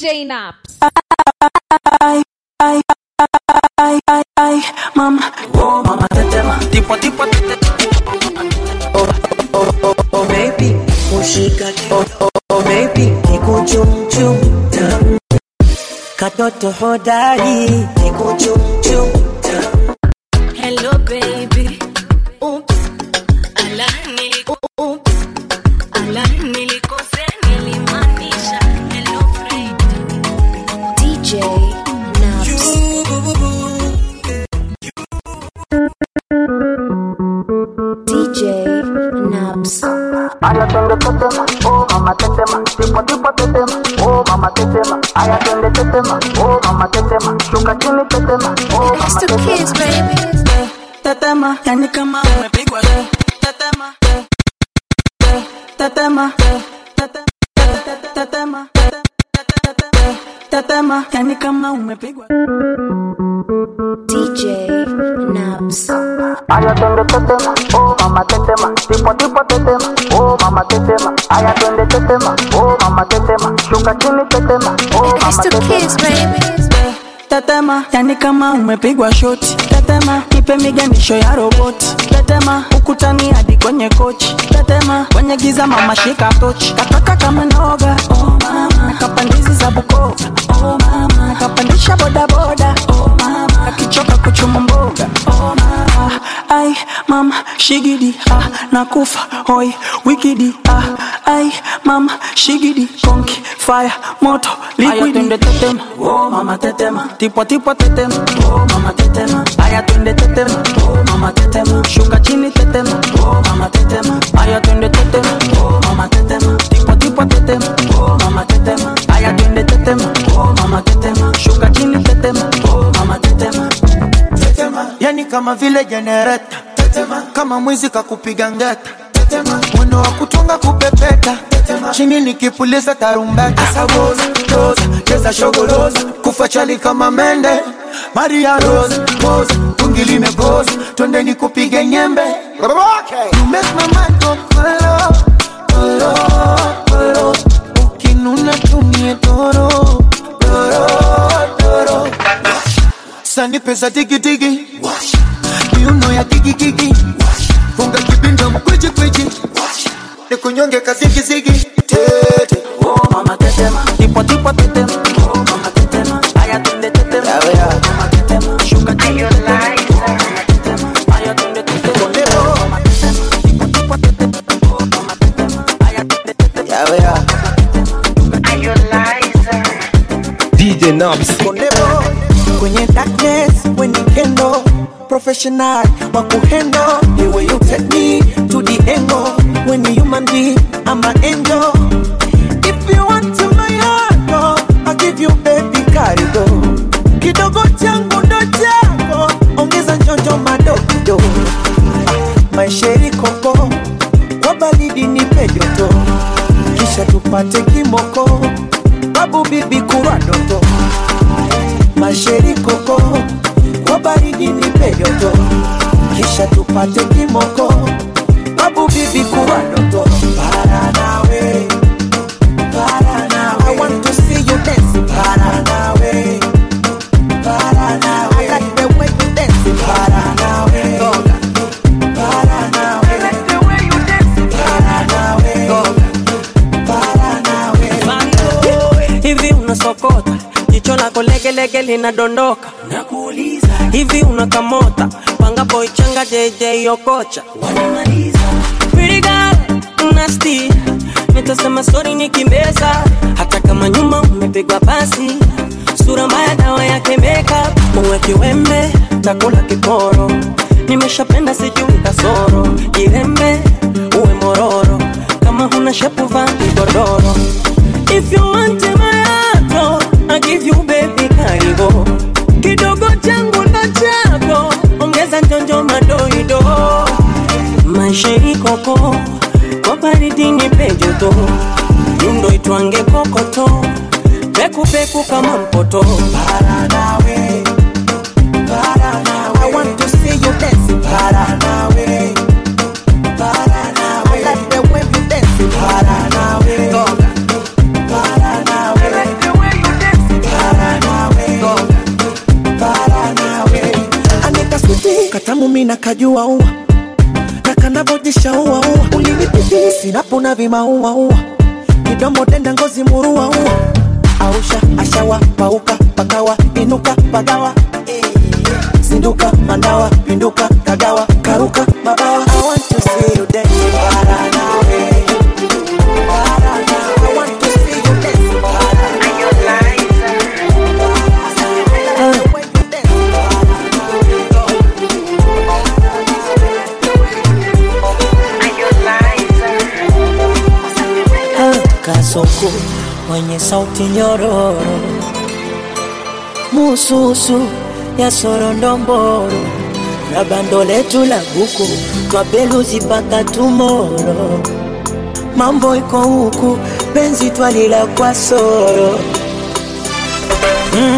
DJ Naps. ay, ay, ay, ay, ay, mama, oh mama tetema, tipo tipo tete, oh oh oh oh baby, ushika oh oh oh baby, nikuchum chum tam, katoto hodari, nikuchum chum tam. Hello baby. Oops. Ala nili oops. Ala nilikosea nilimaanisha hello friend. DJ Naps. DJ Naps. Aya twende tetema, oh mama tetema, tipo tipo tetema, oh mama tetema. Aya twende tetema, oh mama tetema, shuka chini tetema, oh mama It's the kids, tetema. baby. Tetema, yani kama umepigwa te- tetema, te- te- tetema, te- tete- te- te- tetema, te- te- te- te- tetema, yani kama umepigwa DJ Naps. Aya twende tetema, oh mama tetema, tipo tipo tetema, oh mama tetema. Aya twende tetema, oh mama tetema, shuka chini tetema, oh It's mama the kids, tetema. baby. Tetema, yani kama umepigwa shoti. Tetema, nipe miganisho ya roboti. Tetema, ukutani hadi kwenye kochi. Tetema, kwenye giza mama shika tochi. Kataka kama noga, oh mama. Nakapandizi za Bukoba, oh mama. Nakapandisha boda boda, oh mama. Akichoka kuchuma mboga, oh mama. Ai, mama, shigidi, ah, nakufa, hoi, wikidi, ah. Ai, mama, shigidi, konki, fire, moto, liquidi. Twende tetema, oh mama tetema. Tipo tipo tetema, oh mama tetema. Aya twende tetema, oh mama tetema. Shuka chini tetema, oh mama tetema. Aya twende tetema, oh mama tetema. Tipo tipo tetema, oh mama tetema. Aya twende tetema, oh mama tetema. Shuka chini tetema, oh mama tetema. tetema, yani kama vile jenereta tetema, kama mwizi kakupiga ngeta tetema, mwendo wa kutunga kupepeta tetema, chini nikipuliza tarumbeta asaboza toza cheza shogoloza kufa chali kama mende Maria Rose pose tungi limegoza twende nikupige nyembe okay. You make my mind go kolo kolo kolo ukinuna tumie toro toro toro sani pesa tiki tiki miuno ya kiki kiki funga kibinda mkwiji kwiji nikunyonge kazigizigi tete Oh mama tetema, tipo tipo tetema, oh mama tetema. Aya twende tetema, oh mama tetema. Shuka chini tetema, oh mama tetema. Aya twende tetema, oh mama tetema. Tipo tipo tetema, oh mama tetema. Aya twende tetema, DJ Nobs. Kondebo kwenye darkness when you kendo professional wa kuhendo the way you take me to the angle when you human being I'm an angel if you want to my heart oh, I'll give you baby karigo kidogo changu ndo chako ongeza njonjo madogo maisheri koko kwa baridi nipe joto kisha tupate kimoko babu bibi kurwa doto masheri koko kwa baridi nipe joto kisha tupate kimoko babu bibi kurwa doto para nawe para nawe I want to see you dance para nawe para nawe I like the way you dance para nawe para nawe I like the way you dance para nawe para nawe hivi unasokota jicho lako legelege linadondoka nakuuliza hivi unakamota panga boy changa jj okocha wanamaliza Pretty girl, nasty nitasema sori nikimbeza hata kama nyuma umepigwa pasi sura mbaya dawa yake makeup uwe kiwembe takula kiporo nimeshapenda sijui kasoro jirembe uwe mororo kama huna shepu vaa kigodoro if you want my heart I give you baby karibu kidogo changu ndo chako ongeza njonjo madoido maisha ikoko kwa baridi ni pejoto yundo itwange kokoto pekupeku kama mpoto para nawe para nawe I want to see you dance para nawe para nawe I like the way you dance para nawe para nawe I like the way you dance katamu mina kajua ua na kanavojisha ua ua ulinipitia sinapona vimaua ua kidomo denda ngozi murua ua ausha ashawa pauka pakawa inuka pagawa zinduka mandawa pinduka kagawa karuka mabawa I want to see you dance para nawe para nawe I want to see you dance para nawe kasoko mwenye sauti nyororo mususu ya sorondomboro na bando letu la buku twapeluzi mpaka tumoro mambo iko huku penzi twalila kwa soro mm,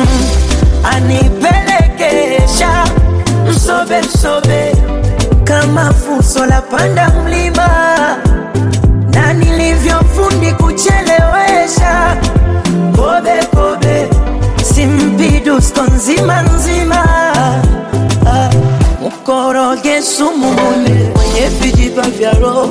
anipelekesha msobe msobe kama fuso la panda mlima na nilivyofundi kuchelewesha kobe kobe simpidusko nzima nzima Ah, mkoroge sumu mune mwenye vijiba vya roho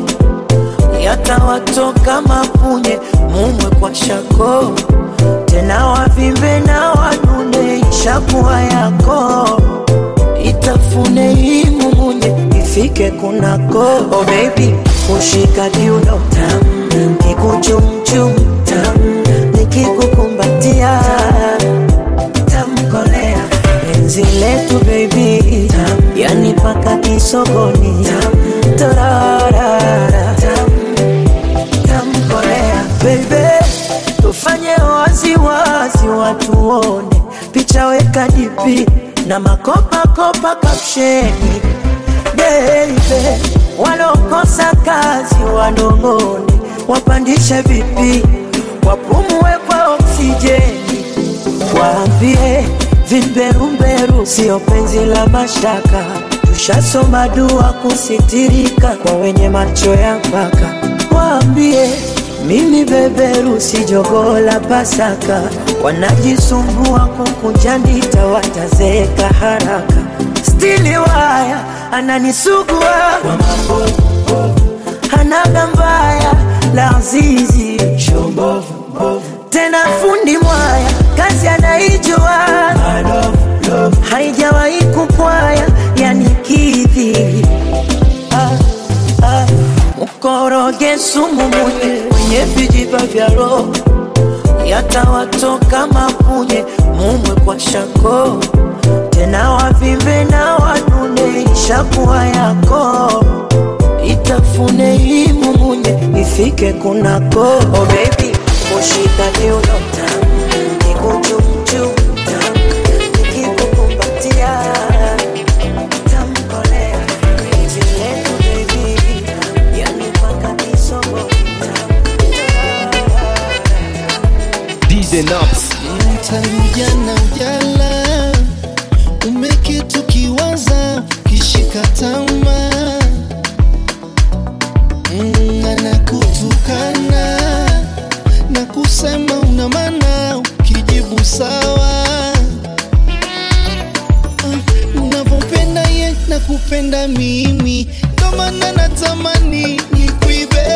yatawatoka mapunye mumwe kwa shako tena wavimbe na wanune ishakuwa yako itafune hii mumunye ifike kunako oh baby kushika kiuno tam kikuchumchum tam nikikukumbatia tamkolea penzi letu baby tam yani paka kisogoni tam torarara tam tamkolea baby tufanye waziwazi watu wone picha weka dipi na makopakopa kapsheni beibe walokosa kazi wanong'one wapandishe vipi wapumue kwa oksijeni waambie vimberumberu sio penzi la mashaka tushasoma dua kusitirika kwa wenye macho ya mpaka waambie mimi beberu si jogoo la pasaka wanajisumbua kukunja ndita watazeeka haraka stili waya ananisugua kwa mambo hanaga mbaya la zizi tena fundi mwaya kazi anaijua haijawahi kupwaya yani kidhi ah, ah. mkoroge sumu munye mwenye vijiba vya roho yatawatoka mapunye mumwe kwa shako tena wavimbe na wanune ishakuwa yako itafune hii mumunye ifike kunako oh baby kushika kiuno tam nikuchumchum tam nikikukumbatia tamkolea penzi letu baby yani mpaka kisogo DJ Naps. tangu jana ujala umekitu kiwaza kishika tama mm, anakutukana na kusema una maana ukijibu sawa Ah, unavyopenda ye na kupenda mimi ndo maana natamani nikuibe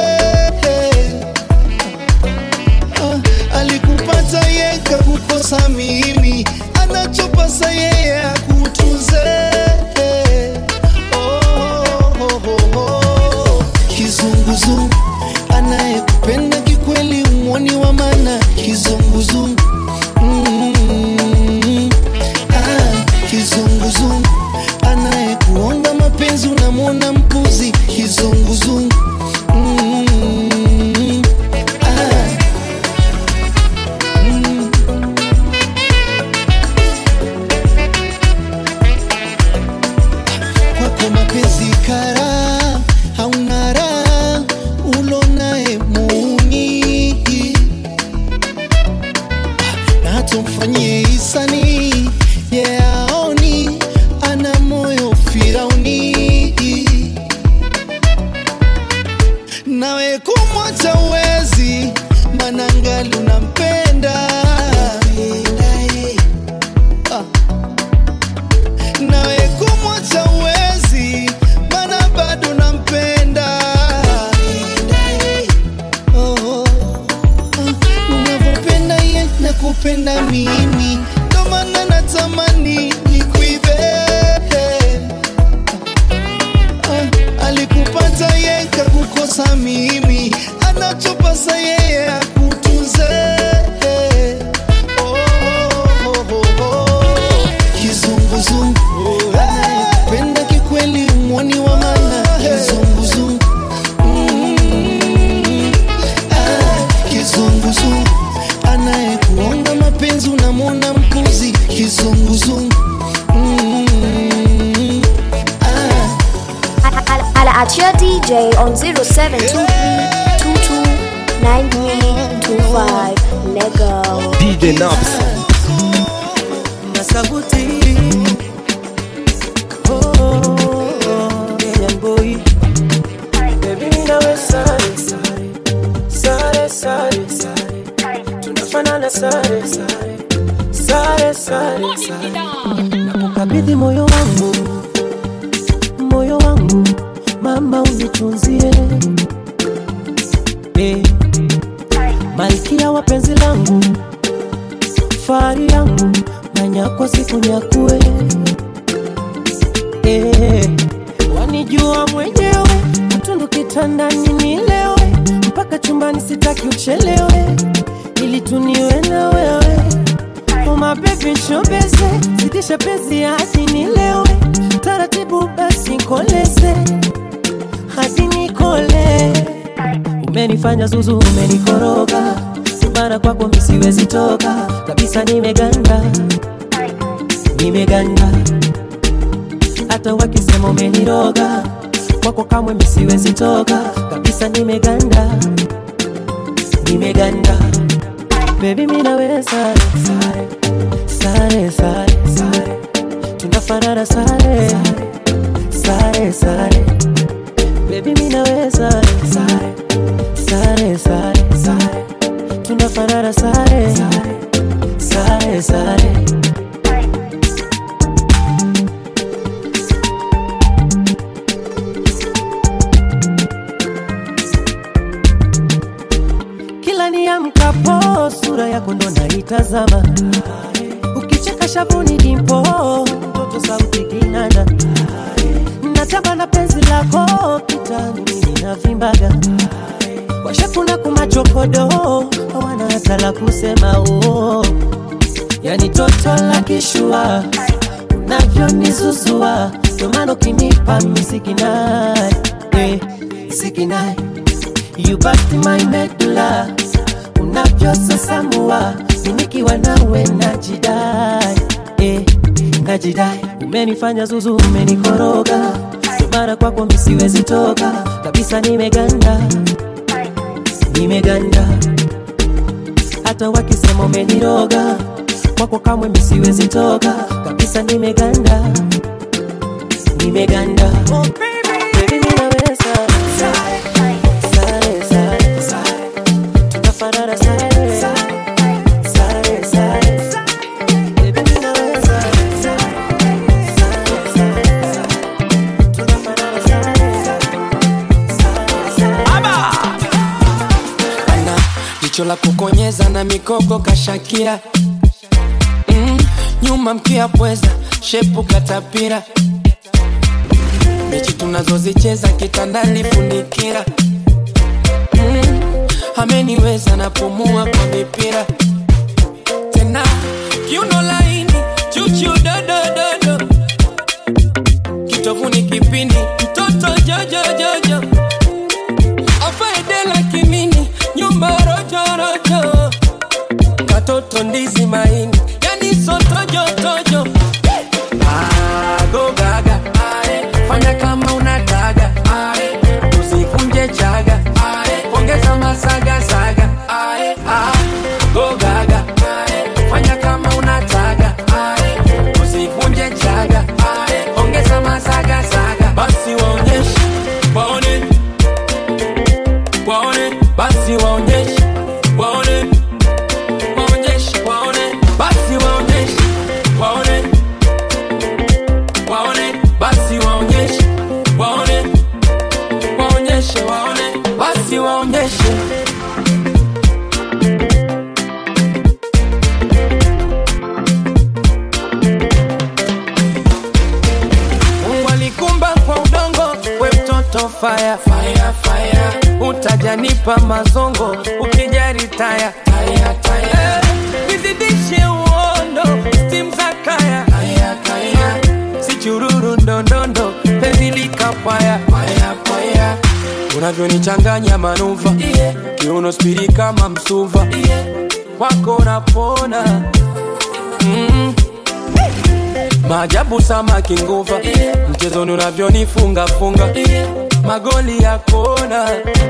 Ah, alikupata ye kakukosa mimi anachopasa yeye akutunze oh, oh, oh, oh. kizunguzungu anayekupenda kikweli umwoni wa mana kizunguzungu mm, ah, kizunguzungu anayekuonga mapenzi unamwona mpuzi kizunguzungu mm, ah, mm. kwako mapenzi kara hauna raha ulonaye muni na hata mfanyie hisani yeaoni ana moyo firauni nawe kumwacha uwezi manangali unampenda Ah nawe kumwacha uwezi nakupenda mimi ndo maana natamani nikuibe Ah, alikupata ye kakukosa mimi anachopasa yeye akutunze Oh, oh, oh, oh. kizunguzungu anayependa kikweli mwoni wa mana kizunguzungu Mm. Ah, kizunguzungu anayekuonga mapenzi unamwona mpuzi kizunguzungu Mm. Ah. Holla at your DJ on 0723229325. Lego. DJ Nobs. Masaguti Oh, Kenyan boy Baby mimi nawe sare sare Sare sare sare Tunafanana sare sare Sare sare sare Nakukabidhi moyo wangu Moyo wangu Mama unitunzie eh. Malkia wa penzi langu fahari yangu nanyakwa siku nyakue eh, wanijua mwenyewe mtundu kitandani nilewe mpaka chumbani sitaki uchelewe ili tuniwe na wewe umabebi nshobeze zidisha pezi hadi nilewe taratibu basi koleze hadi nikole umenifanya zuzu umenikoroga mara kwako misiwezi toka kabisa nimeganda nimeganda hata wakisema umeniroga kwako kamwe misiwezi toka kabisa nimeganda nimeganda bebi minaweza sare sare sare sare tunafanana sare sare sare bebi minaweza sare sare sare sare tunafanana sare sare sare kila niamkapo sura yako ndo naitazama ukicheka shavuni dimpo mtoto sauti kinanda natamba na penzi lako kitani mimi navimbaga washakuna kumachokodo hawana hata la kusema oo yani toto la kishua unavyonizuzua ndomano kinipa misikinai eh, sikinai you bust my medulla unavyosasamua minikiwa nawe najidai eh, najidai umenifanya zuzu umenikoroga mara kwako misiwezi toka kabisa nimeganda nimeganda hata wakisema umeniroga kwako kamwe misiwezi toka kabisa nimeganda nimeganda Baby, ninaweza. Sare, sare, sare. Tunafanana sare. Sare, sare. Baby, ninaweza. Sare, sare, sare. Tunafanana sare. Sare, sare. ana jicho la kukonyeza na mikoko kashakira mm, nyuma mkia pweza shepu katapira mechi tunazozicheza kitandani funikira mm, ameniweza napumua kwa mipira tena kiuno laini chuchu dodododo kitovuni kipindi mtoto jojojojo afaedela kimini nyumba rojorojo katoto ndizi maini yani sotojotojo agogaga fanya kama unataga usivunje chaga ongeza masagasaga gogaga fanya kama unataga usivunje chaga ongeza masagasaga basi waonyeshe waone waone basi waonyeshe waone waonyeshe waone basi waonyeshe waone moto fire, fire, fire. utajanipa mazongo ukijari taya taya, taya. Eh, nizidishe uondo stim za kaya kaya, kaya. si chururu ndondondo penzi likapaya paya, paya. unavyonichanganya manuva yeah. kiuno spiri kama msuva yeah. kwako napona mm. maajabu samaki nguva yeah. mchezoni unavyonifunga funga yeah. magoli ya kona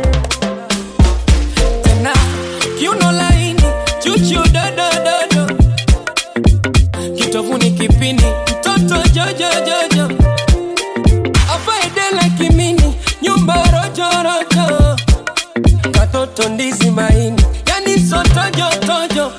tena kiuno laini chuchu dodododo kitovuni kipini mtoto jojojojo afaedela kimini nyumba rojorojo katoto ndizi maini yani sotojotojo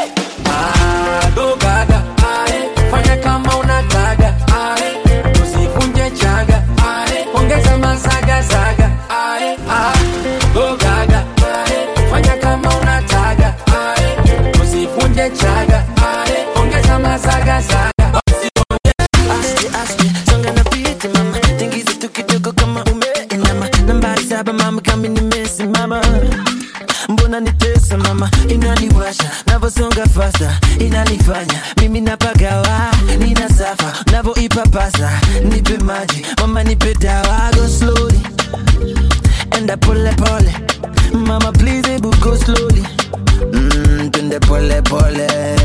adogaga ae, fanya kama unataga ae, usivunje chaga ae, ongeza masagasaga ae, adogaga ae, fanya kama unataga ae, usivunje chaga ae, ongeza masagasaga Aste, aste, songa na piti mama tingiza tu kidogo kama umeinama nambari saba mama kama nimesimama mbona nitesa mama inaniwasha navosonga fasta inanifanya mimi napagawa nina safa navoipapasa nipe maji mama nipe dawa go slowly enda pole pole mama please ebu go slowly mm, twende pole pole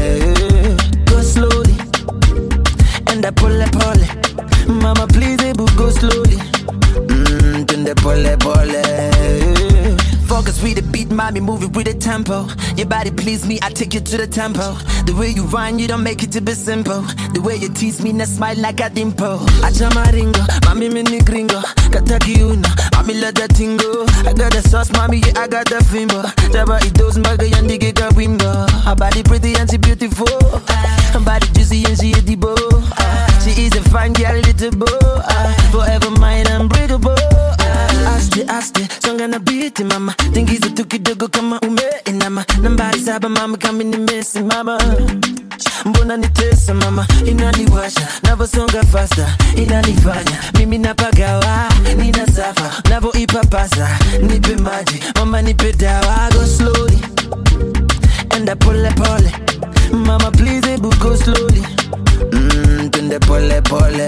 go slowly enda pole pole mama please ebu go slowly mm, twende pole pole Focus with the beat, mommy, move it with the tempo. Your body please me, I take you to the tempo. The way you run, you don't make it to be simple. The way you tease me, na smile like a dimple. Acha maringo, mami mini gringo. Kata kiuno, mami let that tingo. I got the sauce, mommy, yeah, I got the fimbo. Taba itos maga yandi giga wimbo. Her body pretty and she beautiful. Her body juicy and she a debo. She is a fine girl, little boy. Forever mine, unbreakable. Aste, aste, songa na biti mama tingiza tu kidogo kama umeinama nambari saba mama kama nimesimama mbona nitesa mama inaniwasha navosonga fasta inanifanya mimi napagawa nina safa navoipapasa nipe maji mama nipe dawa go slowly enda pole pole mama please ebu go slowly mm, twende pole pole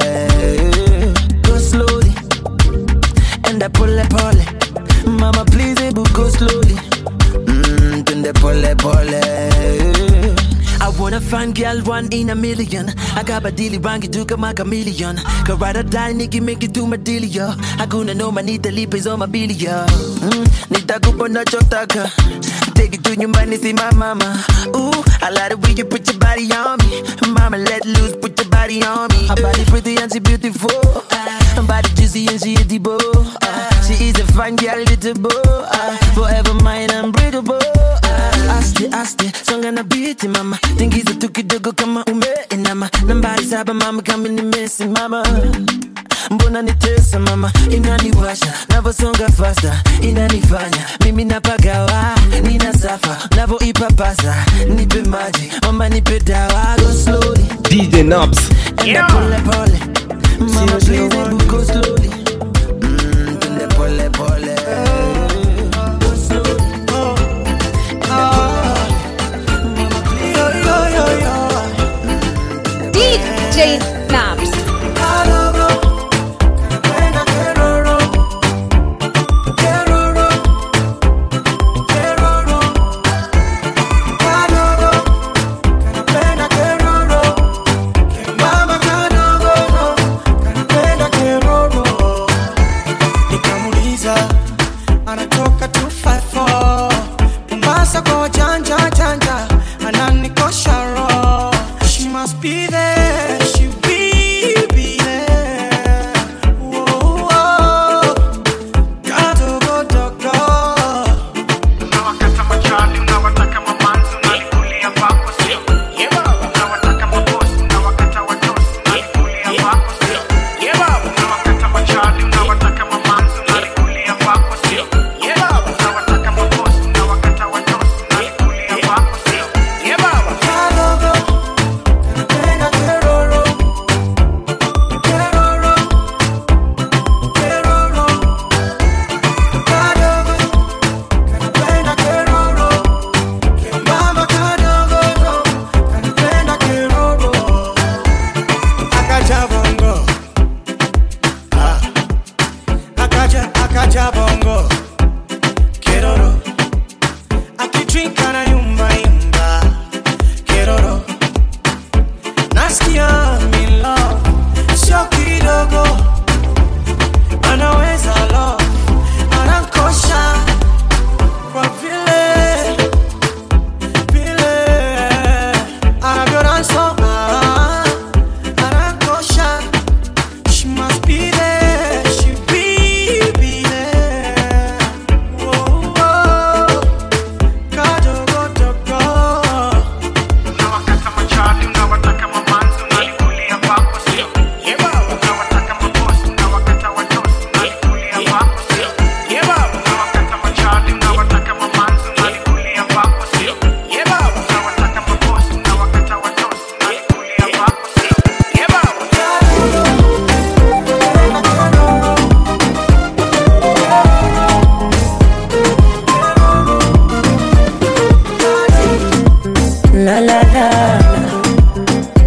go slowly enda pole pole mama please ebu go slowly mm, twende pole pole I wanna find girl one in a million I got badili rangi tu kama chameleon Karada die niki make it to my dealio Hakuna no manita lipe on my bilio mm, Nitakupa nachotaka Take it to nyumbani see my mama Ooh, I like the way you put your body on me Mama let loose put your body on me Her body pretty and she beautiful Her body juicy and she a debo She is a fine girl little boy Forever mine unbreakable Aste aste songa na biti mama tingiza tu kidogo kama umeinama nambari saba mama kama nimesimama mbona nitesa mama inaniwasha navosonga fasta inanifanya mimi napagawa nina safa navoipapasa nipe maji mama nipe dawa go slowly DJ Nobs. enda pole pole mama please ebu go slowly Mm, twende pole pole Go slowly. DJ Naps. nikamuliza anatoka 254 mombasa kwa wajanja janja ananikosha roho she must be there she be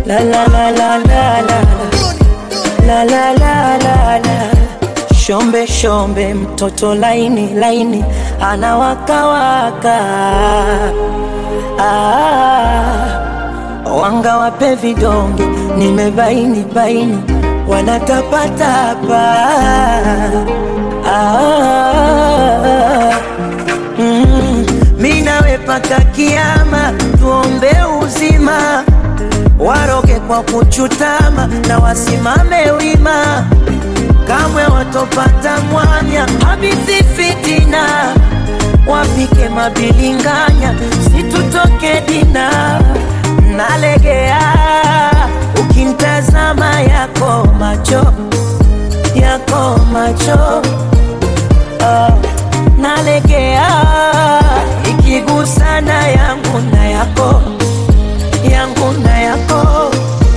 la la la la la la la la la la la shombe shombe mtoto laini laini anawakawaka ah, wanga wape vidonge nimebaini baini wanatapatapa ah, mm, mi nawe paka kiama tuombe uzima waroge kwa kuchutama na wasimame wima kamwe watopata mwanya habizi fitina wapike mabilinganya situtoke dina nalegea ukintazama yako macho yako macho ah, nalegea ikigusana yangu na yako yangu na yako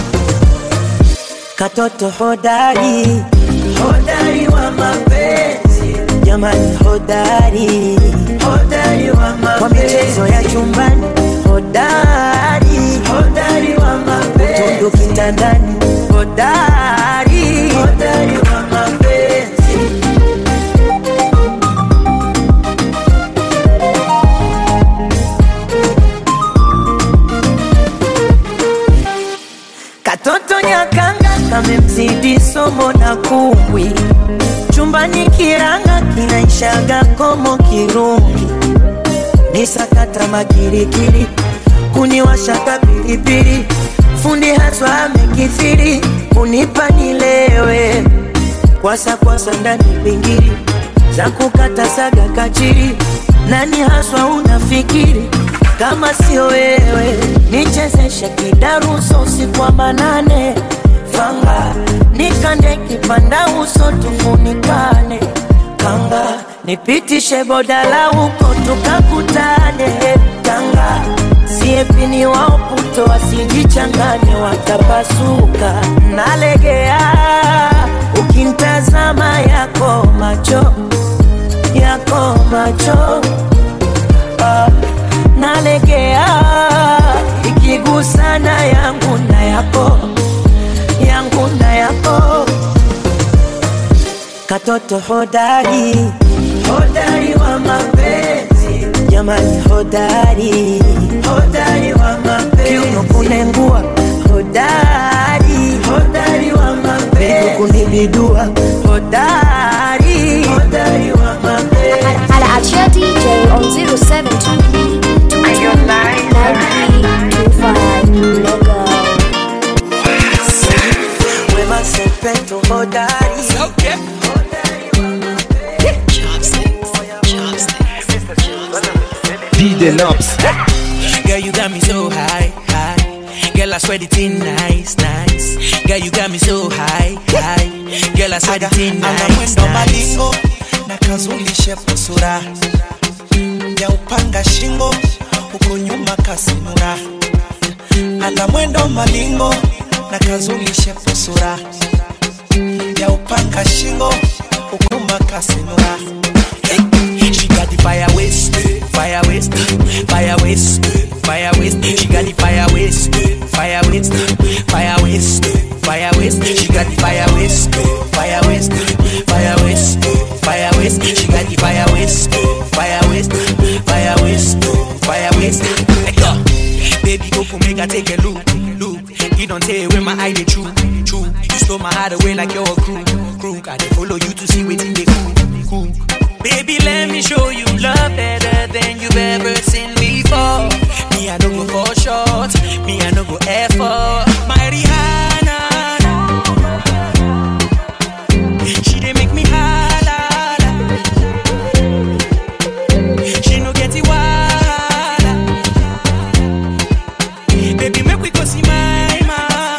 katoto hodari hodari wa mapenzi jamani hodari hodari wa mapenzi kwa michezo ya chumbani hodari hodari wa mapenzi utundu kitandani hodari hodari wa mapenzi Katoto nyakanga kamemzidi somo na kumbwi, chumbani kiranga kinaishaga komo kirungi, ni sakata makirikiri, kuniwashaka pilipili, fundi haswa amekithiri, kunipa nilewe, kwasa kwasa ndani pingiri, za kukata saga kachiri, nani haswa unafikiri kama sio wewe nichezeshe kidaruso usiku wa manane fanga nikande kipanda uso tufunikane kanga nipitishe bodala huko tukakutane tanga siepini wao puto wasijichangane watapasuka nalegea ukintazama yako macho yako macho ah nalegea ikigusana yangu na yako yangu na yako katoto hodari hodari wa mapenzi jamani hodari hodari wa mapenzi kiuno kunengua hodari hodari wa mapenzi kunibidua hodari hodari wa mapenzi Hala at your DJ on 0722 Lego. Wema Sepetu hodari DJ Nops. Girl, you got me so high, high. Girl, I swear the thing nice, nice. Girl, you got me so high, high. Girl, I swear the thing ana nice, mwendo nice. malingo na kazulishe sura ya upanga shingo huko nyuma kasinura ana mwendo malingo na kazulishe sura ya upanga shingo huko nyuma kasinura She got the fire waste, fire waste, fire waste, fire waste. She got the fire waste, fire waste, fire waste, fire waste. She got the fire waste, fire waste, fire waste, fire waste. She got the fire waste, fire waste, fire waste, fire waste. Let go. Baby, open, make I take a look, look. You don't tell where my eye they true, true. You stole my heart away like you're a crew, crew. I dey follow you to see what they cool, cool. Baby, let me show you love better than you've ever seen before. Me, I don't go for short. Me, I don't go effort. My Rihanna, she dey make me holla. She no get it wahala. Baby, make we go see my mama.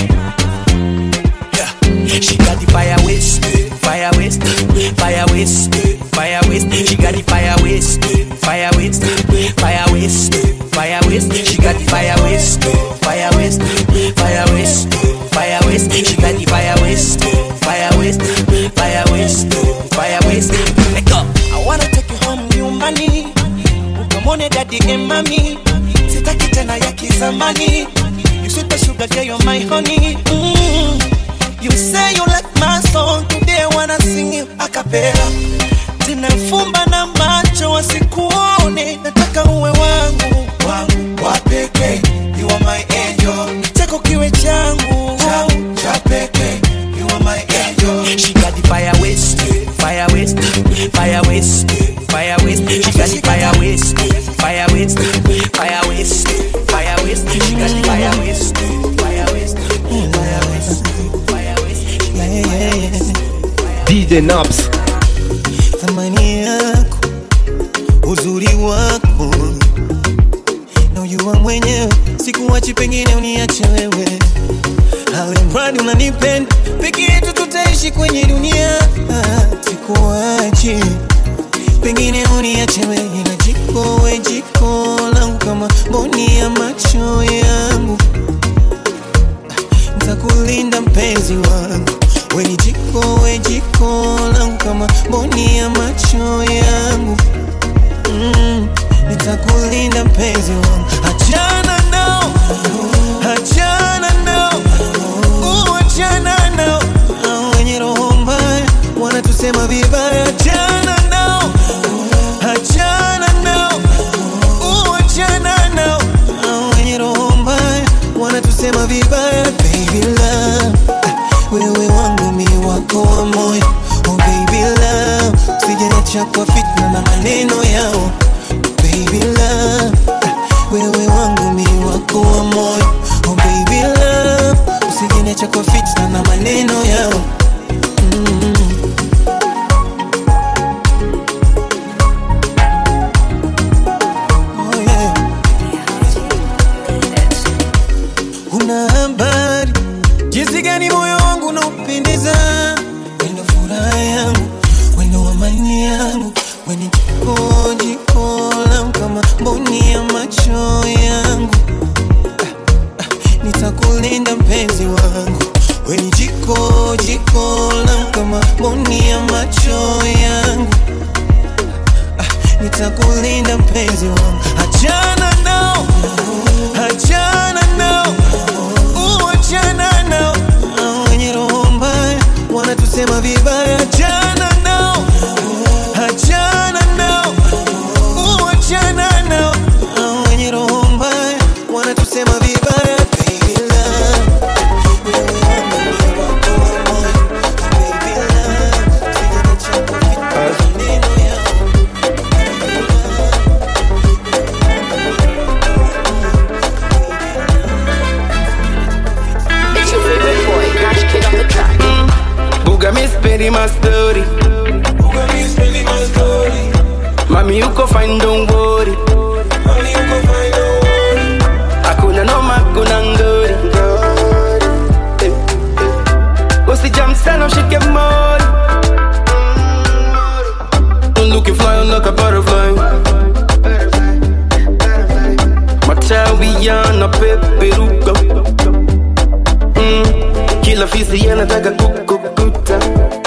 Yeah. She got the fire waste, fire waste, fire waste, fire waste. She got the fire waste, fire waste, fire waste, fire waste. She got the fire waste, fire waste, fire waste, fire waste. She got the fire waste, fire waste, fire waste, fire waste. Let go. I wanna take you home nyumbani ukamwone dadi and mami sitaki tena ya kizamani You sweet as sugar, girl, you're my honey. Mm. You say you like my song, today I wanna sing you a cappella. Tena fumba na macho wasikuone, nataka uwe wangu wangu wa pekee. You are my angel, chako kiwe changu changu cha pekee. You are my angel. She got the fire waste, fire waste, fire waste, fire waste. She got the fire waste, fire waste, fire waste, fire waste. She got the fire waste, fire waste, fire waste, fire waste. She got the fire waste. DJ Naps. thamani yako uzuri wako na ujua mwenyewe sikuwachi pengine uniache wewe alimradi unanipenda peke yetu tutaishi kwenye dunia Ah, sikuwachi pengine uniache wewe na jiko we jiko langu kama mboni ya macho yangu ntakulinda mpenzi wangu weni jiko we jiko langu kama mboni ya macho yangu mm, nitakulinda mpenzi wangu achana nao achana nao uh, achana nao Hao wenye roho mbaya wanatusema vibaya achana nao achana nao uh, achana nao Hao wenye roho mbaya wanatusema vibaya baby love ah, wewe wangu mi wako wa moyo oh baby love sijacha kwa fitna na maneno yao baby love ah, wewe wangu mi wako wa moyo oh baby love usijeniacha kwa fitna na maneno yao mm. Oh, yeah. Una habari jinsi gani moyo wangu unaupendeza, wendo furaha yangu, wendo amani yangu, weni jiko jiko langu kama mboni ya macho yangu. Ah, ah, Nitakulinda mpenzi wangu, weni jiko jiko langu kama mboni ya macho yangu. Ah, Nitakulinda mpenzi wangu, achana nao, achana nao Uh, achana nao Hao wenye roho mbaya wanatusema vibaya achana nao achana nao Uh, achana nao Hao wenye roho mbaya wanatusema vibaya baby love wewe wangu ni wako wa moyo baby love sijaniacha kwa fitna maneno yao It's your favorite boy, Cash Kid on the track. Buga mi speri my story Mami uko fine don't worry Hakuna noma kuna ngori Usijam sana ushike mori Looking fly like a butterfly Matawi yana peperuka mm. Kila fisi yanataka kukukuta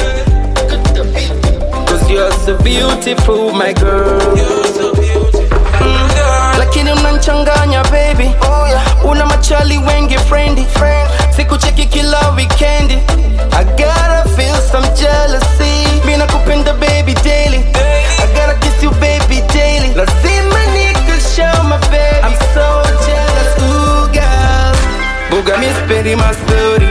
Cause you're so beautiful my girl Mm. Lakini unanchanganya baby Una machali wengi friendly Sikucheki kila weekendi I gotta feel some jealousy Mina kupenda baby daily I gotta kiss you baby daily Lazima nikushow my baby I'm so jealous ooh girl Buga mi speri my story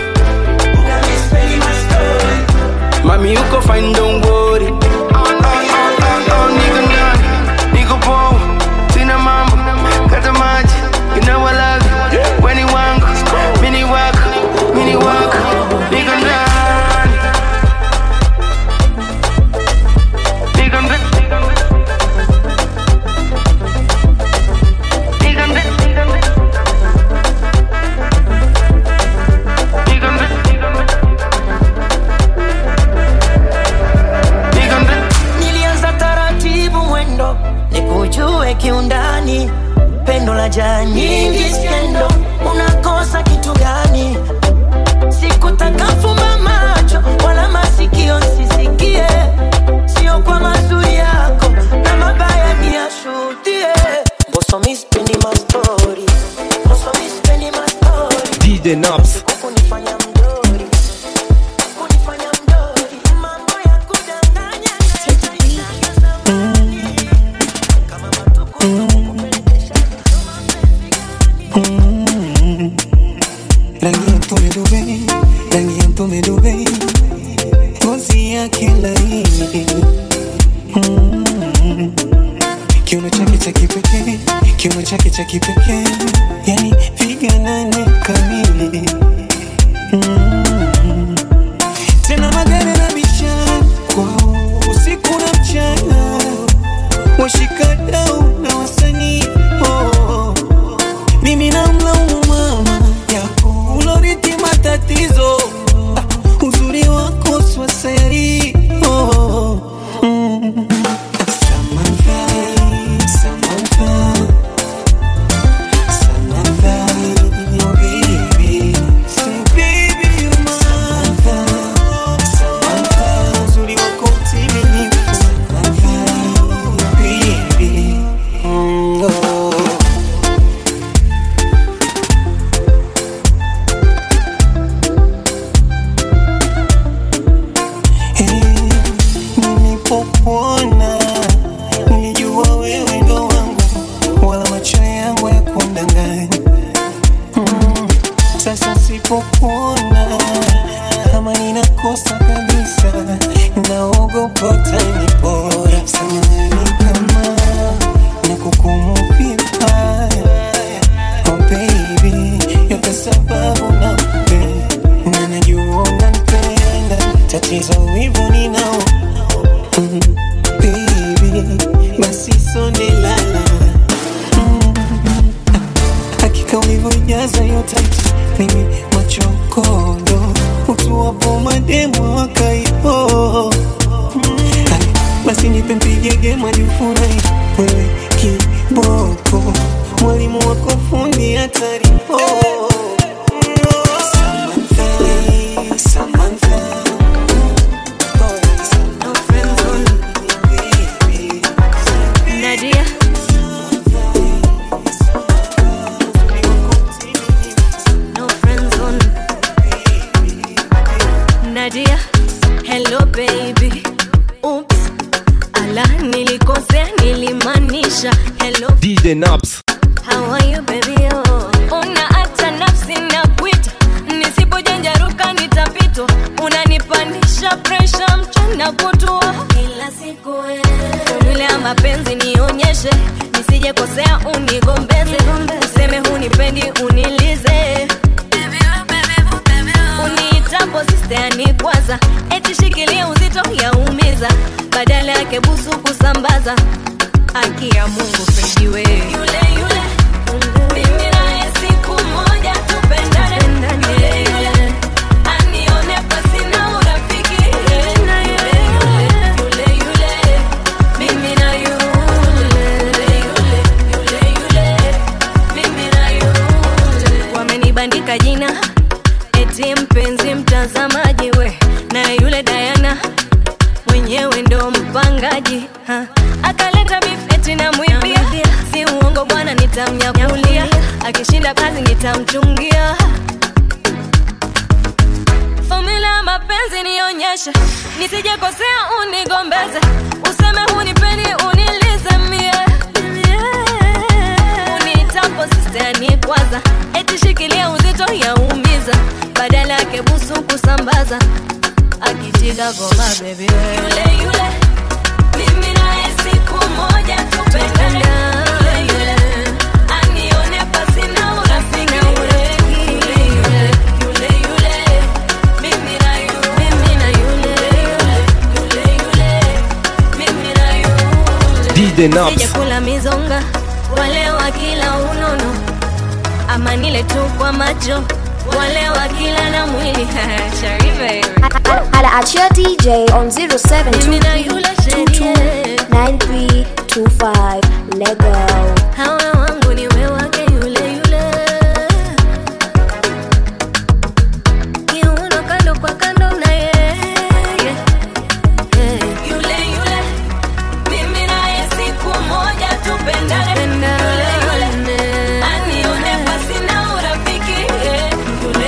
Mami uko fine don't worry Oh, oh, oh, oh, niko ndani, niko poa, sina mambo, kata maji, you know I love you. We ni wangu, mi ni wako, mi ni wako, niko ndani. Niko ndani. Niko ndani. Niko ndani. DJ Naps. rangi ya mtume Dubai, rangi ya mtume Dubai, ngozi yake laini Mm. kiuno chake cha kipekee, kiuno chake cha kipekee, yani piga nane kamili Mm. tena magari na biashara kwao usiku na mchana, washikadau na wasanii oh. mimi namlaumu mama yako uloriti matatizo ah, uzuri wako swaseri oh. mm. Samantha, Samantha, Samantha, oh baby. Say baby you're mine. Samantha, Samantha, uzuri wako mtimilifu. Samantha, oh baby. Mm, oh. nilipokuona nilijua wewe ndo wangu, wala macho yangu ya kundanganya. Mm, Sasa sipokuona kama ninakosa kabisa, naogopa utanipora. Samahani kama nakukumu vibaya, oh baby, yote sababu nakupenda na najua unanipenda, tatizo wivu ninao Mm, baby, basi sonde lala Mm, hakika ulivyojaza hiyo tight, mimi machokondo utuwapo mademo wakaipo basi nipe mpigege majufurahi wewe kiboko mwalimu wako fundi hatari oh. Samantha, Samantha. Nadia. No friend zone. Nadia. Hello baby. Oops. Ala nilikosea nilimaanisha hello DJ Naps. How are you baby oh. Una hata nafsi na kuita nisipojanjaruka nitapitwa unanipandisha presha mchana kutua kila siku formula ya mapenzi nionyeshe nisije kosea unigombeze useme hunipendi unilize uniitapo sisteani kwanza eti shikilia uzito yaumiza badala yake busu kusambaza haki ya mungu pendiwe yule yule mimi naye siku moja tupendane yule yule anione pasina urafiki yule yule yule mimi na yule yule yule yule mimi na yule wamenibandika jina eti mpenzi mtazamaji we na yule Diana mwenyewe ndo mpangaji ha. akaleta bifeti na mwibia si uongo bwana nitamnyakulia akishinda kazi nitamchungia fomula ya mapenzi nionyeshe nisijekosea unigombeze useme hunipendi unilize mie unitapo sistani kwanza eti shikilia uzito yaumiza badala yake busu kusambaza akijiga goma bebi yule yule mimi naye siku moja tupendane yule yule anione pasina urafiki yule yule yule yule mimi na yule mimi na yule yule yule mimi na yule DJ Naps. sijakula mizonga wale wa kila unono ama nile tu kwa macho wale wa kila na mwili Sharife. Hala at your DJ on Mimi na yule sherie 07229325 Lego. hawa wangu ni we wake yule yule kiuno kando kwa kando na yeye yule yule mimi naye siku moja tupendane yule yule anione pasina urafiki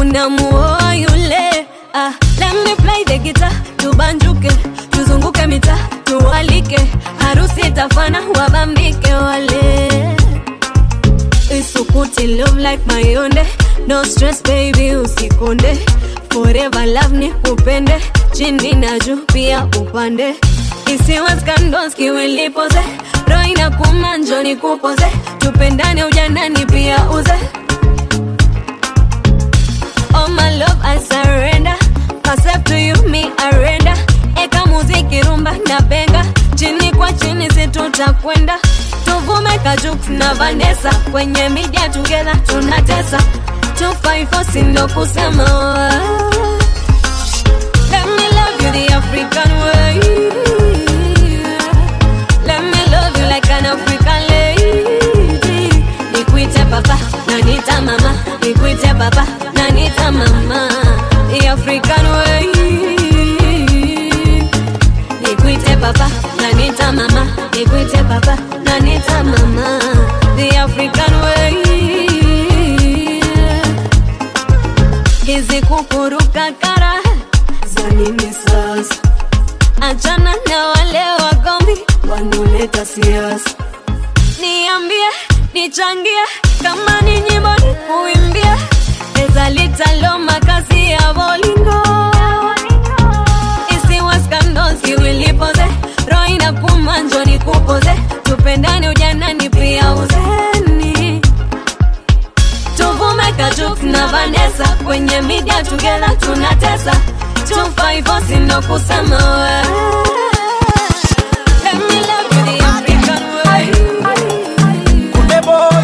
unamuoa yule ah, let me play the guitar tubanjuke tuzunguke mita tuwalike harusi itafana wabambike wale isukuti love like mayonde no stress baby usikonde forever love ni kupende chini na juu pia upande isiwe scandals kiwilipoze roho inakuma njoni kupoze tupendane ujanani pia uze Oh my love I surrender Myself to you me arenda Eka muziki rumba na benga Chini kwa chini si tutakwenda Tuvume Kajux na Vanessa Kwenye media together tunatesa 254 sindo kusema Let me love you the African way Let me love you like an African lady Nikuite papa na nita mama Nikuite papa na nita mama The African way Nikuite papa na nita mama Nikuite papa na nita mama The African way Hizi kukuruka kara za nini sasa Achana na wale wagombi wanaoleta siasa niambie nichangie kama ni nyimbo ni kuimbie eza litalo makazi ya bolingo isiwa scandals kiwilipoze roho inakuma njoni kupoze tupendane ujanani pia uzeni tuvume Kajux na Vanessa kwenye media together tunatesa 254 sindo kusema we Let me love you the African way Kunde boy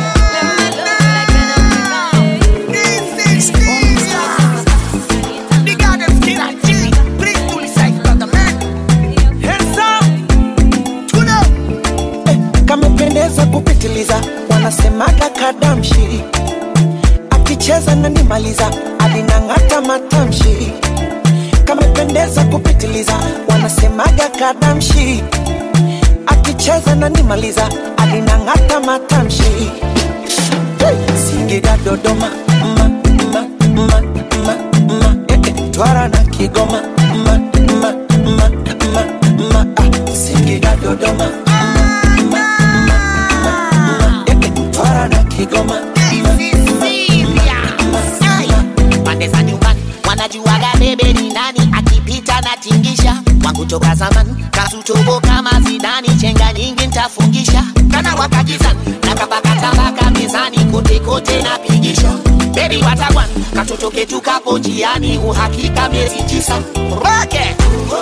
The goddamn killer G. Please do the side, brother man. Hands up. Tuna. Eh, kamependeza kupitiliza wanasemaga kadamshi akicheza na nimaliza alinang'ata matamshi kamependeza kupitiliza wanasemaga kadamshi akicheza na nimaliza alinang'ata matamshi hey. singida dodoma ma, ma, ma, ma, ma, eh, eh. twara na kigoma ma, ma, ma, ma, ma, ah. singida dodoma ma, ma, ma, ma, ma, eh, eh. twara na kigoma pande za nyumbani wanajuaga bebe ni nani akipita na tingisha wangu toka zamani kasutobo kama zidani chenga nyingi ntafungisha kana wakajizani na kabakatabaka mezani kote kote napigisha bebi watawan katoto ketu kapo njiani uhakika miezi tisa roke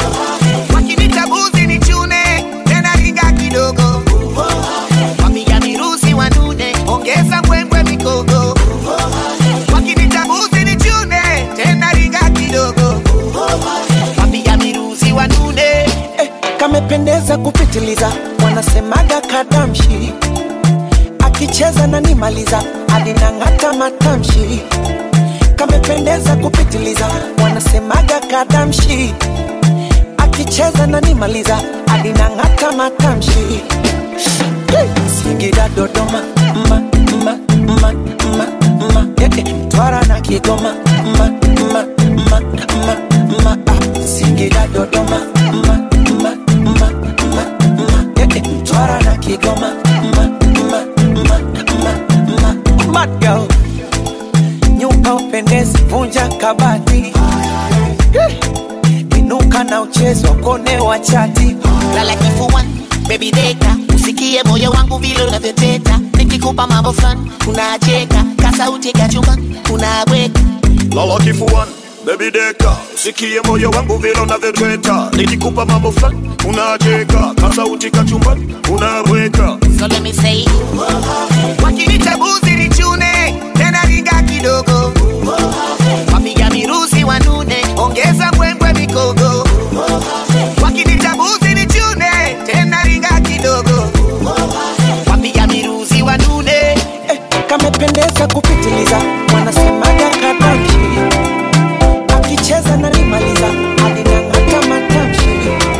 wakinita buzi ni chune tena riga kidogo wapiga mirusi wanune ongeza mbwembwe mikogo wakinita buzi ni chune tena riga kidogo wapiga mirusi wanune eh, kamependeza kupitiliza wanasemaga kadamshi akicheza na nimaliza alinang'ata matamshi kamependeza kupitiliza wanasemaga kadamshi akicheza na nimaliza alinang'ata matamshi hey. singida dodoma ma, ma, ma, ma, ma, eh, eh. twara na kigoma ma, ma, ma, ma, ma, ah. singida dodoma ma, ma, ma, ma, ma, eh, eh. twara na kigoma ma, ma, ma, ma, ma. Mad girl. nyuka upendezi vunja kabati Eh, inuka na uchezo kone wa chati lala kifuani baby deka usikie moyo wangu vile unavyoteta nikikupa mambo fulani unacheka kasauti kachumbani unabweka lala kifuani bebi deka sikie moyo wangu vile unavyotweta nikikupa mambo fulani unacheka kasauti kachumbani unabweka so let me say wakinita buzi ni chune tena riga kidogo wapiga mirusi wanune ongeza mbwembwe mikogo wakinita buzi ni chune tena riga kidogo wapiga mirusi wanune eh, kamependeza kupitiliza wanasemaga kadamshi akicheza na nimaliza alinang'ata matamshi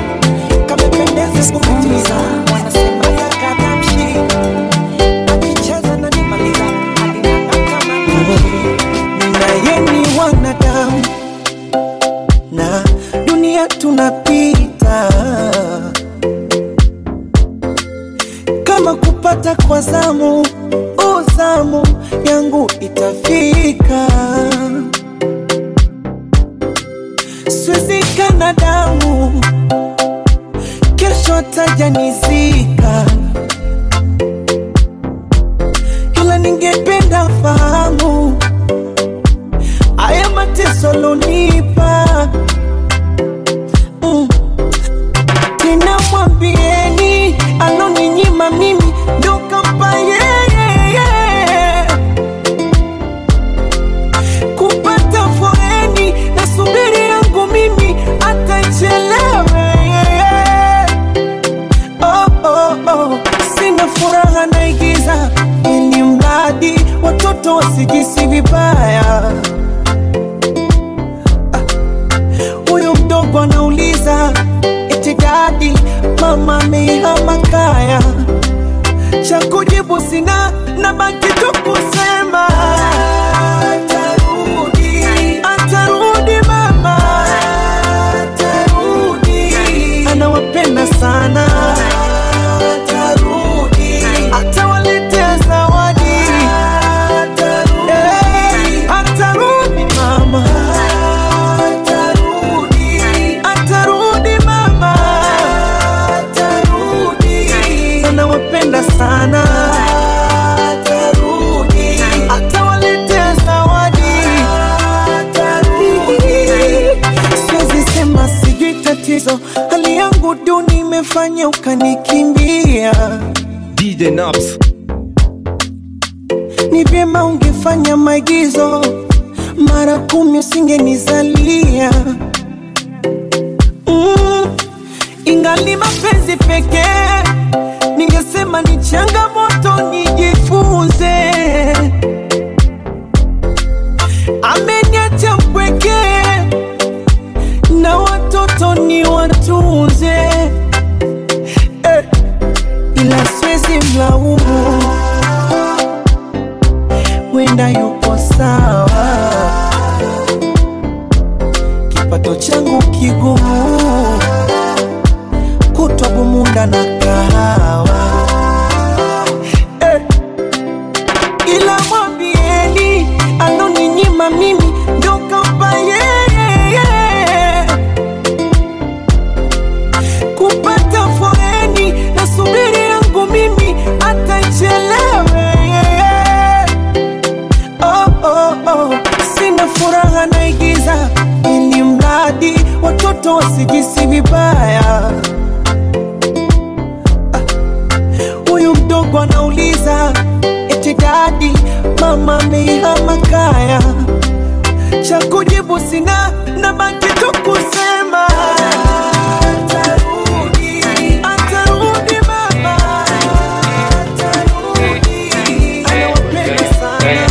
kamependeza kupitiliza wanasemaga kadamshi akicheza na nimaliza alinang'ata matamshi nimeshika siwezi kana damu kesho tajanizika ila ningependa fahamu haya mateso lonipa mm. tena mwambieni aloninyima mimi ndo kampa yeye kupata foreni na subiri yangu mimi atachelewe oh, oh, oh. sina furaha naigiza ili mradi watoto wasijisi vibaya huyu mdogo anauliza eti dadi mama ameihama kaya cha kujibu sina na baki tu kusema atarudi atarudi mama atarudi anawapenda sana atarudi atawaletea zawadi atarudi atarudi mama atarudi atarudi mama atarudi anawapenda sana atarudi atawaletea zawadi atarudi siwezi sema sijui tatizo hali yangu duni imefanya ukanikimbia DJ Naps. ni vyema ungefanya maigizo mara kumi usingenizalia mm, ingali mapenzi pekee ningesema ni changamoto nijifunze ameniacha mpwekee na watoto ni watunze eh, ila siwezi mlaumu wenda yupo sawa kipato changu kigumu kutwa bumunda na kahawa eh, ila mwambieni aloninyima mimi ndo kampa yeye kupata foreni na subiri yangu mimi atachelewe oh, oh, oh. sina furaha naigiza ili mradi watoto wasijisi vibaya Ah, huyu mdogo anauliza eti dadi mama ameihama kaya cha kujibu sina na baki tu kusema atarudi atarudi mama atarudi anawapenda sana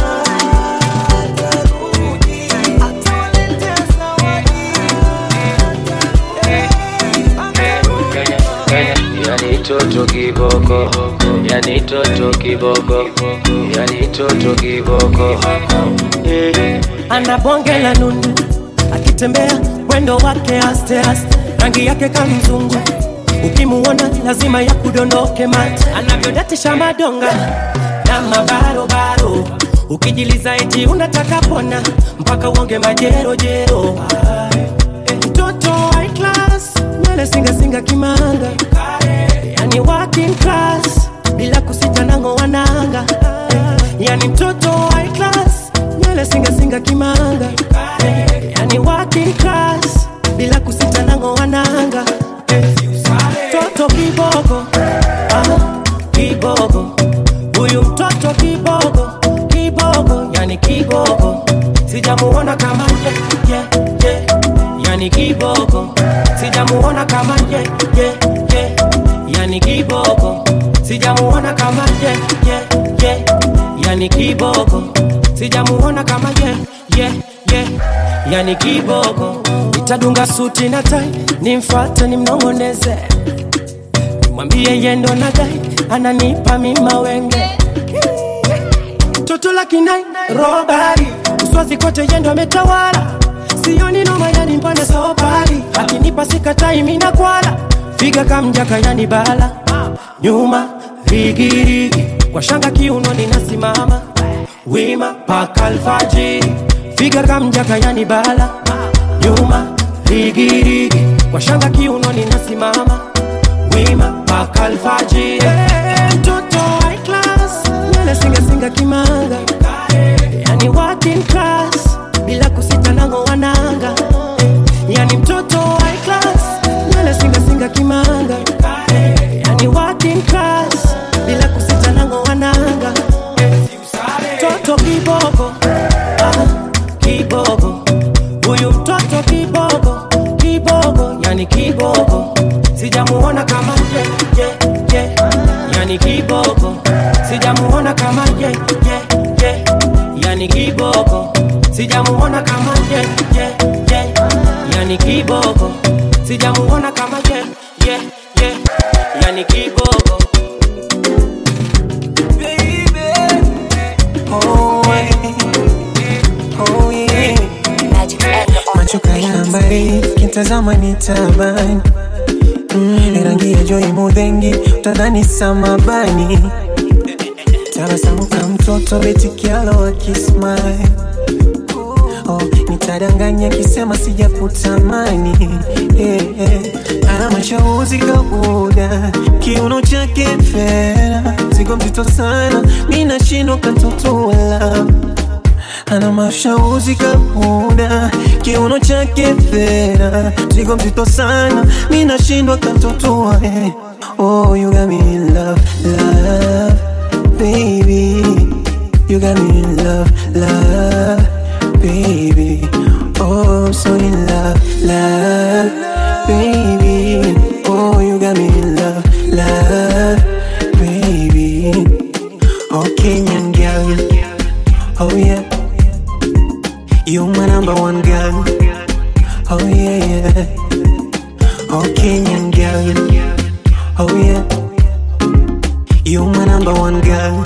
yani toto kiboko yani toto kiboko yani toto kiboko eh. ana bonge la nundu akitembea mwendo wake aste aste rangi yake kamzungu ukimuona lazima ya kudondoke mate anavyodatisha madonga na mabarobaro ukijiliza eti unataka pona mpaka uonge majerojero Eh, mtoto high class nywele singasinga kimanga yani working class bila kusita nango wananga yani mtoto high class nywele singasinga kimanga yani working class bila kusita nango wananga mtoto kibogo ah, kibogo huyu mtoto kibogo kibogo yani kibogo sijamuona kama ye, ye, ye. yani kibogo sijamuona kama ye, ye, ye. yani kibogo sijamuona kama ye, ye, ye. yani kibogo sijamuona kama ye, ye, ye. yani kibogo nitadunga suti na tai nimfate nimnong'oneze mwambie yendo na dai ananipa mima wenge toto la kinai robari uswazi kote yendo ametawala sioni noma yani mbona sobari akinipa sikatai mina kwala figa kamjaka yani bala nyuma rigirigi kwa shanga kiuno ninasimama wima paka alfajiri figa kamjaka yani bala nyuma rigirigi kwa shanga kiunoni nasimama wima paka alfajiri Eh, mtoto high class nywele singasinga kimanga yani working class bila kusita nango wananga yani mtoto high class nywele singasinga kimanga yani working class bila kusita nango wananga mtoto kiboko ah, kiboko huyu mtoto kiboko kiboko yani kiboko sijamuona kama ye, ye, ye. yani kiboko sijamuona kama ye, ye, ye. yani kiboko sijamuona kama ye, ye, ye. yani kiboko sijamuona kama ye, ye, ye. yani kiboko Oh, yeah. Oh, yeah. macho kaya mbali kitazama ni tabani mm, rangi ya joi mudhengi utadhani samabani tabasamu ka mtoto betikialo akismai oh, nitadanganya kisema sijakutamani eh, eh. ana mashauzi kabuda kiuno chake fera zigo mzito sana mi nashindwa kantotoala ana mashauzi kabuda kiuno chake fera zigo mzito sana mi nashindwa kantotoa eh. oh, you got me in love, love, baby you got me in love, love, baby. Oh, I'm so in love, love, baby. Oh, you got me in love, love, baby. Oh, Kenyan girl. Oh, yeah. You my number one girl. Oh, yeah, yeah. Oh, Kenyan girl. Oh, yeah. You my number one girl.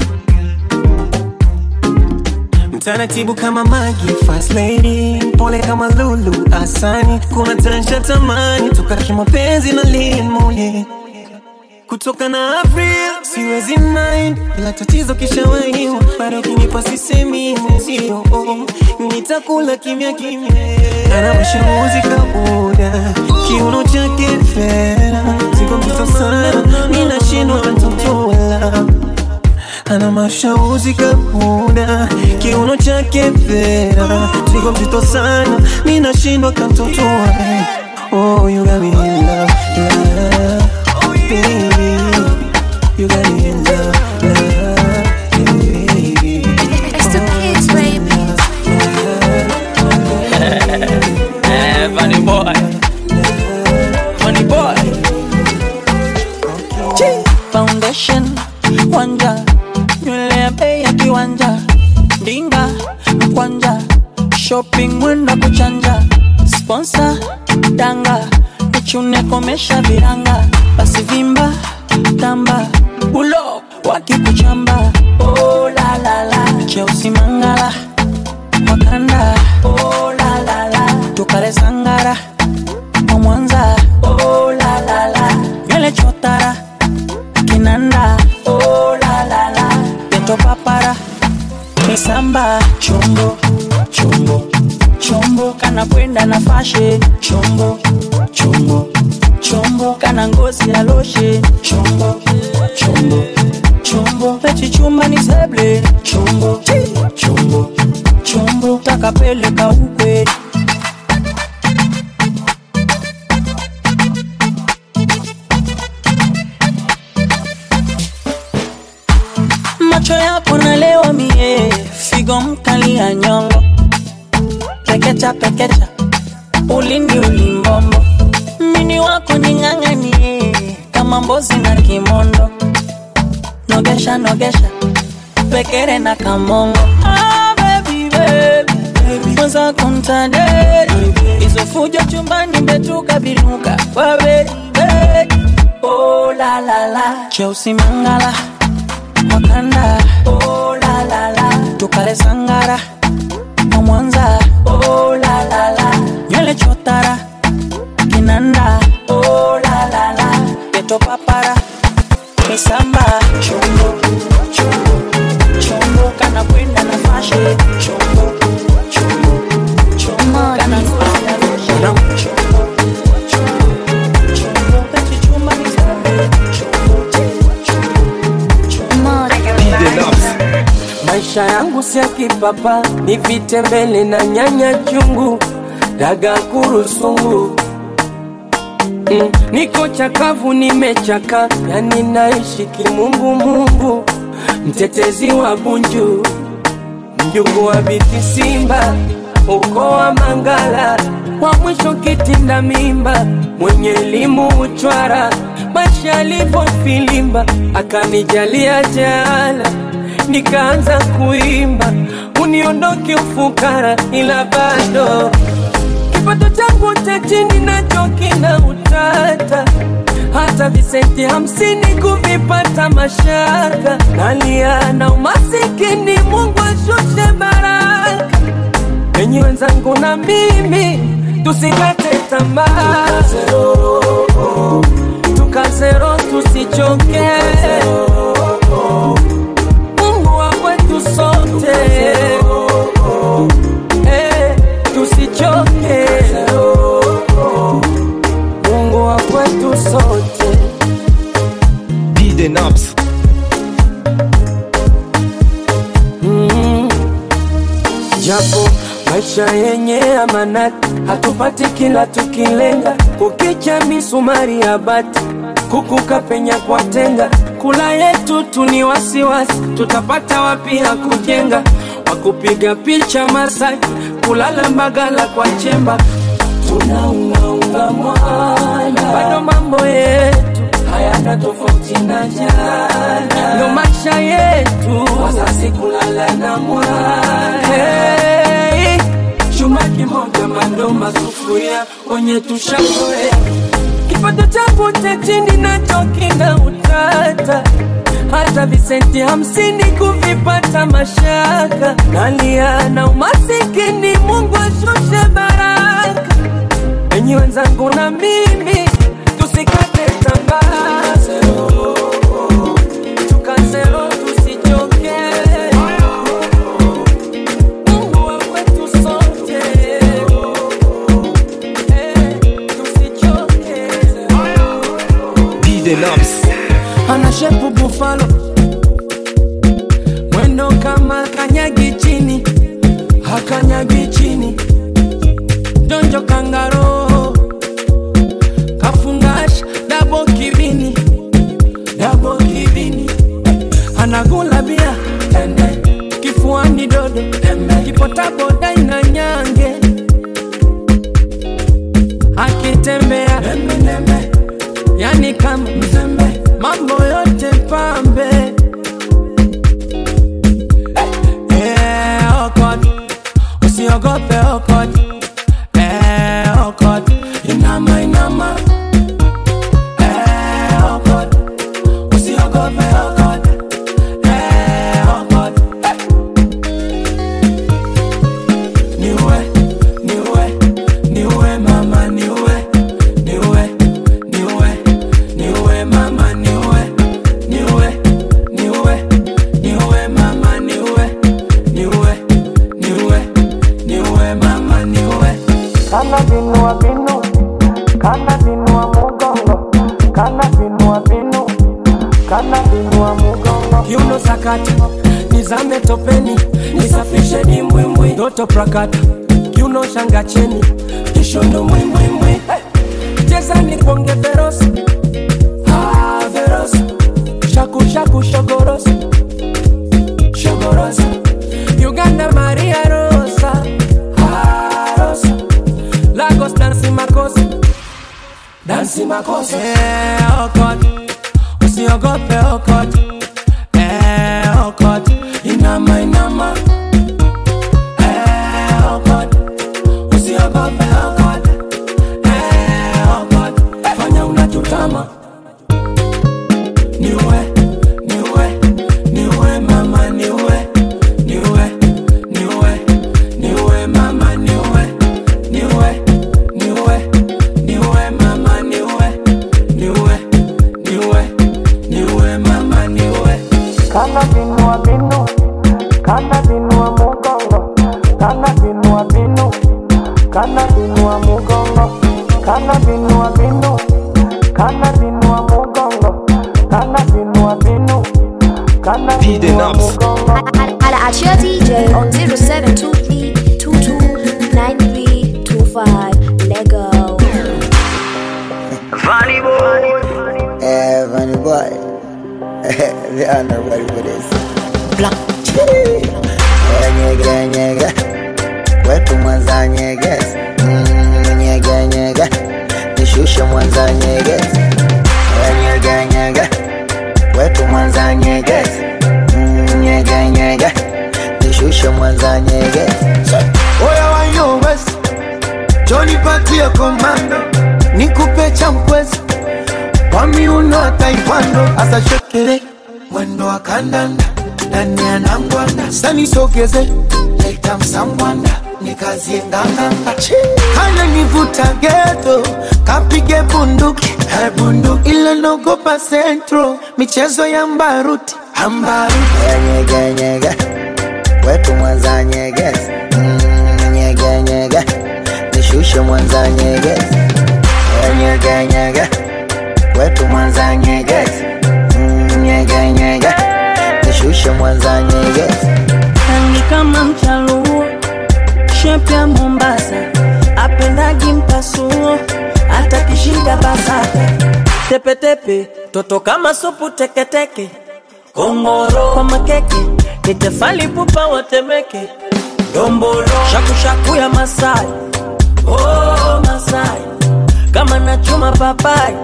mtaratibu kama Magi, fast lady, pole kama Lulu, asani kuna tansha tamani toka kimapenzi na Lin Moye kutoka na April siwezi mind, ila tatizo kishawahiwa, bado kinipa sisemi mwenzio, oh, nitakula kimya kimya. Ana mashauri kabuda, kiuno chake fera, ziko mzito sana, ninashindwa kutotoa ana mashauzi kabuda kiuno chake fera zigo mzito sana mi nashindwa kamtotoa eh. oh, you got me in love, love, baby you got me in love, love, baby It's the kids, baby. Eh, funny boy. Funny boy. foundation wanja nywele ya bei ya kiwanja ndinga mkwanja shopping mwenda kuchanja sponsor danga nichune komesha viranga basi vimba tamba ulo wakikuchamba oh, la, la, la. cheusi mangala wakanda oh, la, la, la. tukale sangara wa mwanza oh, la, la, la. nywele chotara kinanda oh, la, la, la. peto papara misamba chombo chombo chombo kana kwenda na fashe chombo chombo chombo kana ngozi ya loshe chombo chombo chombo pechichumba ni seble chombo chombo chombo takapeleka ukweli macho yako nalewa mie figo mkali ya nyongo pekecha pekecha ulindi ulimbombo mini wako ning'ang'anie kama mbozi na kimondo nogesha nogesha pekere na kamongo ah, baby, baby, baby. Mwanza kuntaderi hizo fujo chumbani mbetuka binuka kwa beri beri oh, la, la, la. cheusi mangala wakanda oh, la, la, la. tukale sangara wa mwanza oh, la, la, la. nywele chotara kinanda oh, la, la, la. peto papara misamba chombo chombo chombo kana kwenda harusi ya kipapa ni vitembele na nyanya chungu daga kurusungu mm, niko chakavu nimechaka yani naishi kimungumungu mtetezi wa bunju mjungu wa biti simba uko wa mangala wa mwisho kitinda mimba mwenye elimu uchwara maisha alivyofilimba akanijalia jala nikaanza kuimba uniondoke ufukara ila bado kipato changu cha chini nacho kina utata hata visenti hamsini kuvipata mashaka nalia na umasikini mungu ashushe baraka enyi wenzangu na mimi tusikate tamaa tukazero tusichoke mungu wa kwetu sote Eh, tusichoke mungu wa kwetu sote DJ Naps. mm. japo maisha yenye amanati hatupati kila tukilenga kukicha misumari ya bati kukuka penya kwa tenga kula yetu tu ni wasiwasi tutapata wapi ya kujenga wakupiga picha Masai kulala Mbagala kwa chemba tunaungaunga mwana bado mambo yetu hayana tofauti na jana ndo maisha yetu wasasi kulala na mwana hey, chuma kimoja mandoma sufuria kwenye tushakoea kipato changu cha chini nacho kina utata hata visenti hamsini kuvipata mashaka nalia na umasikini mungu ashushe baraka enyi wenzangu na mimi tusikate tamaa tukazero tusichoke mungu wa kwetu sote Eh, tusichoke DJ Naps. ana shepu bufalo mwendo kama kanyagi chini hakanyagi chini donjo kangaro kafungasha dabo kibini dabo kibini anagula bia tende kifuani dodo kipotaboda ina nyange akitembea yani kama mzembe mambo yote pambe Eh, okot usiogope okot Eh, okot inama inama Eh, okot usiogope okot Eh, okot niwe niwe niwe mama niwe niwe niwe niwe mama niwe niwe niwe niwe mama niwe niwe niwe niwe mama niwe kana binua binu kana binua mugongo kana binua binu kana binua mugongo kiuno sakata nizame topeni nisafishe dimbwimbwi ndoto prakata kiuno shanga cheni kishondo mwimbwimbwi hey. cheza ni kuonge verosi ah, verosi shaku shaku shogorosi shogorosi uganda maria rosa ah, rosa lagos dansi makosi dansi makosi eh, okot usiogope okot eh, okot inama inama eh, okot usiogope okot eh, okot fanya unachotama niwe niwe niwe mama niwe niwe niwe niwe mama niwe niwe niwe niwe mama niwe niwe niwe niwe mama niwe kana binua binu kana binua mugongo kana binua binu kana binua mugongo kana binua binu kana binua mugongo kana binua binu kana DJ binua Naps. mugongo Hala at your DJ on 0723 229325. Lego. Funny boy. Yeah, funny boy. they are not ready for this. Black. Nyege, nyege. Wetu mwanza nyege. Mm, Nyege, nyege. Nishushe mwanza nyege. Nyege, nyege. Wetu mwanza nyege. Mm, Nyege, nyege. Nishushe mwanza nyege. Oya wayo west Johnny patia komando Nikupe cha mkwezi Kwa miuno wa taekwondo Asa shekere Mwendo wa kandanda Ndani ya nangwanda Sani sogeze Leta msambwanda Nikazie nganganga Kana nivuta geto Kapige bunduki Eh, bunduki Ile nogopa centro Michezo ya mbaruti Ambaruti Nyege, nyege. Wetu mwanza nyege. Mm, Nyege, nyege. Nishushe mwanza nyege. Nyege, nyege. Wetu mwanza nyege. Mm, Nyege, nyege. Nishushe mwanza nyege. rangi kama mchaluo shepu ya mombasa apendagi mpasuo hata kishinda basata tepetepe toto kama supu teketeke kongoro kwa makeke nitefali pupa watemeke dombolo shakushaku ya masai oh, masai kama nachuma papai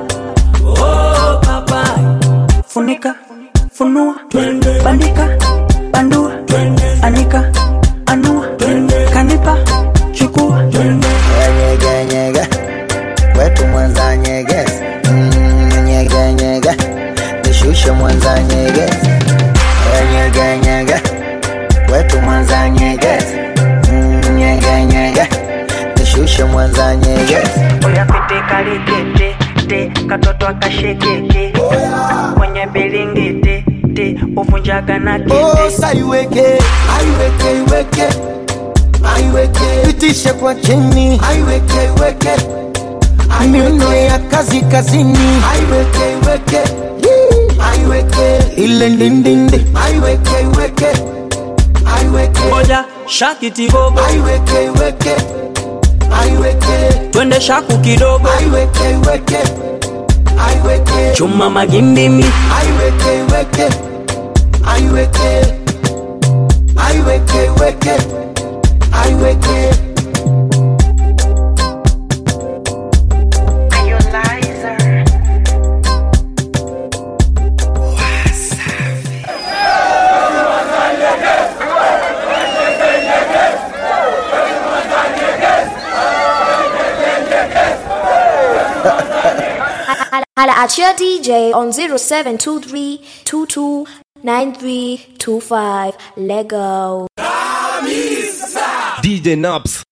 oh, papai funika funua bandika bandua anika anua kanipa chukua Nyege, nyege. Wetu mwanza nyege. Mm, Nyege, nyege. Nishushe mwanza nyege. Nyege, nyege. Wetu mwanza nyege. Mm, Nyege, nyege. Nishushe mwanza nyege. oya pite kalikete te katoto akashekeke kwenye bilingiti te uvunjaga na Oh, saiweke aiweke iweke aiweke pitishe kwa chini aiweke iweke miuno ya kazi kazini aiweke iweke Yee. aiweke ile ndindindi aiweke iweke aiweke moja shakitibobo aiweke iweke aiweke twende shaku kidogo aiweke iweke aiweke chuma magimbimi aiweke iweke aiweke aiweke iweke aiweke Holla at your DJ on 0723 229325. Lego. DJ Nobs.